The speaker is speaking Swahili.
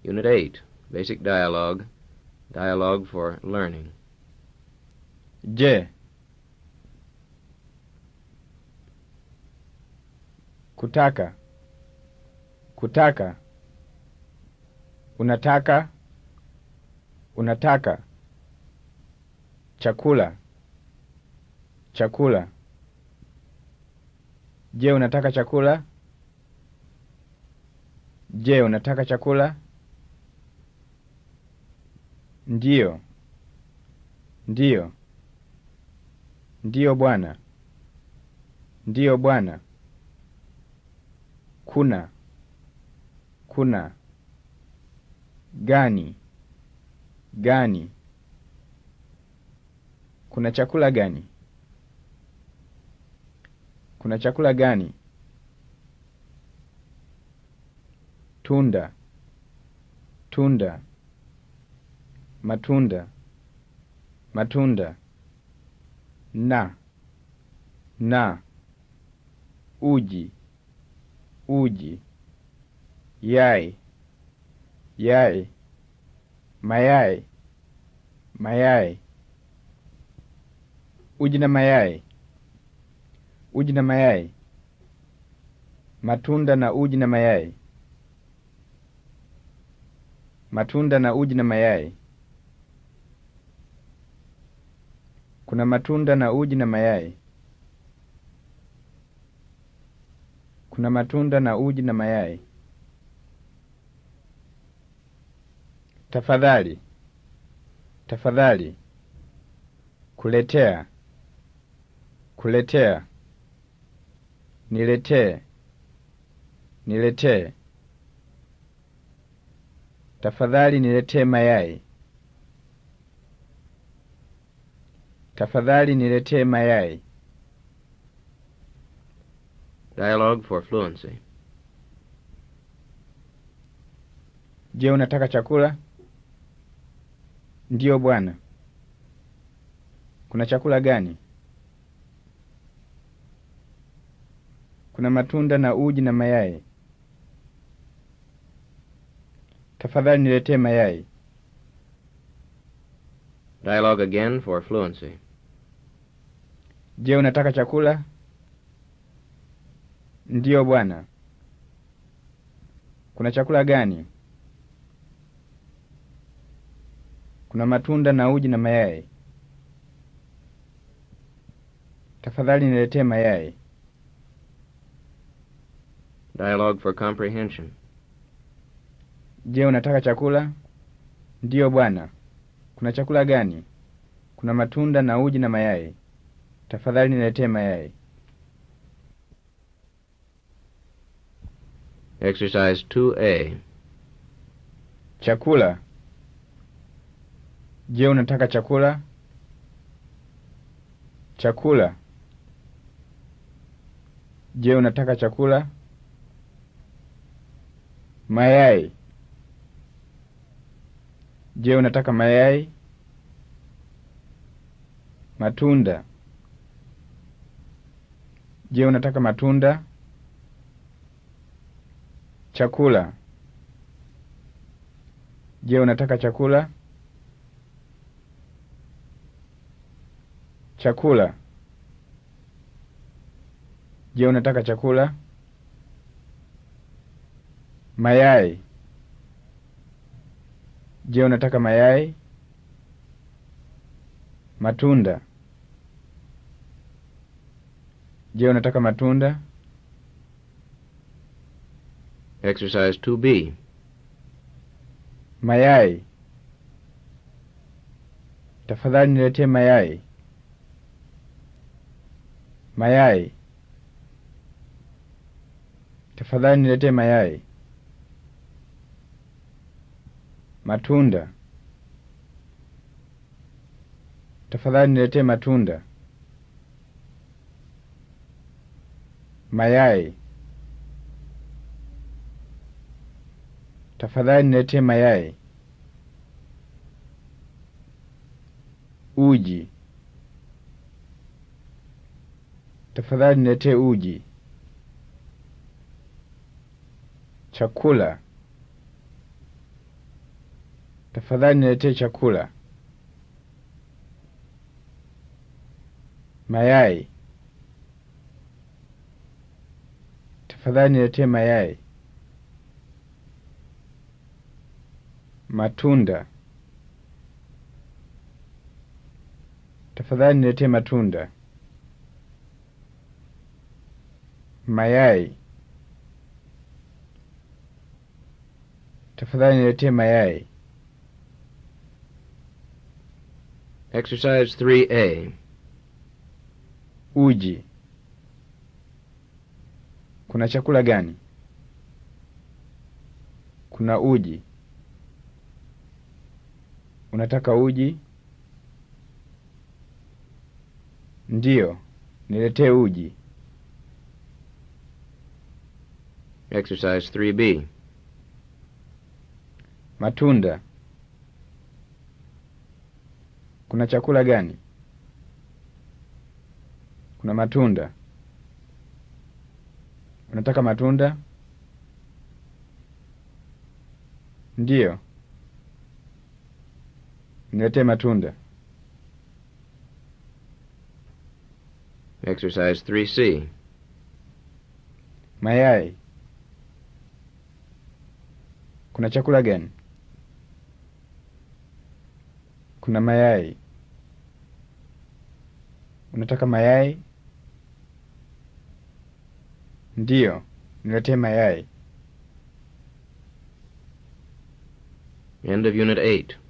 Unit 8, Basic Dialogue, Dialogue for Learning. Je. Kutaka. Kutaka. Unataka. Unataka. Chakula. Chakula. Je, unataka chakula? Je, unataka chakula? Ndiyo. Ndiyo. Ndiyo bwana. Ndiyo bwana. Kuna. Kuna. Gani. Gani. Kuna chakula gani? Kuna chakula gani? Tunda. Tunda. Matunda. Matunda. Na. Na. Uji. Uji. Yai. Yai. Mayai. Mayai. Uji na mayai. Uji na mayai. Matunda na uji na mayai. Matunda na uji na mayai. Kuna matunda na uji na mayai. Kuna matunda na uji na mayai. Tafadhali. Tafadhali. Kuletea. Kuletea. Niletee. Niletee. Tafadhali niletee mayai. Tafadhali niletee mayai. Dialogue for Fluency. Je, unataka chakula? Ndiyo bwana. Kuna chakula gani? Kuna matunda na uji na mayai. Tafadhali niletee mayai. Dialogue again for Fluency. Je, unataka chakula? Ndiyo bwana. Kuna chakula gani? Kuna matunda na uji na mayai. Tafadhali niletee mayai. Dialogue for Comprehension. Je, unataka chakula? Ndiyo bwana. Kuna chakula gani? Kuna matunda na uji na mayai. Tafadhali niletee mayai. Exercise 2A. Chakula. Je, unataka chakula? Chakula. Je, unataka chakula? Mayai. Je, unataka mayai? Matunda. Je, unataka matunda? Chakula. Je, unataka chakula? Chakula. Je, unataka chakula? Mayai. Je, unataka mayai? Matunda. Je, unataka matunda? Exercise 2B. Mayai. Tafadhali niletee mayai. Mayai. Tafadhali niletee mayai. Matunda. Tafadhali niletee matunda. Mayai. Tafadhali niletee mayai. Uji. Tafadhali niletee uji. Chakula. Tafadhali niletee chakula. Mayai. Tafadhali niletee mayai. Matunda. Tafadhali niletee matunda. Mayai. Tafadhali niletee mayai. Exercise 3A. Uji. Kuna chakula gani? Kuna uji. Unataka uji? Ndiyo, niletee uji. Exercise 3B. Matunda. Kuna chakula gani? Kuna matunda. Unataka matunda? Ndiyo. Niletee matunda. Exercise 3C. Mayai. Kuna chakula gani? Kuna mayai. Unataka mayai? Ndiyo, niletee mayai. End of Unit 8.